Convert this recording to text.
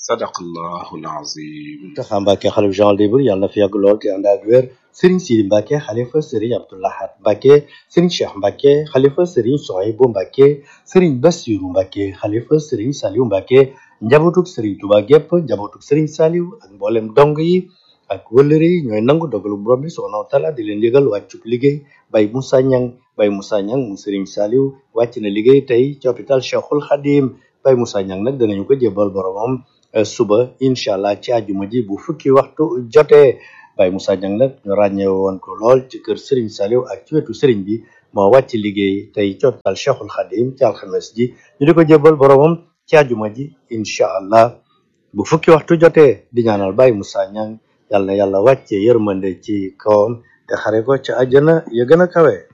sadaqallahu alazim Mountakha Mbacké xalifa général des mourides yàlla na fi yàgg lool te ànd ak wér Serigne Sidi Mbacké xalifa Serigne Abdou Lahad Mbacké Serigne Cheikh Mbacké xalifa Serigne Souhaïbou Mbacké Serigne Bassirou Mbacké xalifa Serigne Saliou Mbacké njabootuk Serigne Touba gépp njabootuk Serigne Saliou ak mboolem dong yi ak wëllëre yi ñooy nangu dogalu borom bi subhanahu wa taala di leen yëgal wàccub liggéey Baye Moussa Niang Baye Moussa Niang mu Serigne Saliou wàcc na liggéey tey ci hôpital Cheikhul Khadim Baye Moussa Niang nag danañu ko jébbal boromam suba incha allah ci àjjuma ji bu fukki waxtu jotee Baye Moussa Niang nag ñu ràññee woon ko lool ci kër Serigne Saliou ak ci wetu Serigne bi moo wàcc liggéey tey ci hôpital Cheikhul Khadim ci alxames ji ñu di ko jébbal boromam ci àjjuma ji incha allah bu fukki waxtu jotee di ñaanal Baye Moussa Niang yàlla na yàlla wàcce yërmande ci kawam te xare ko ca àjjana ya gën a kawe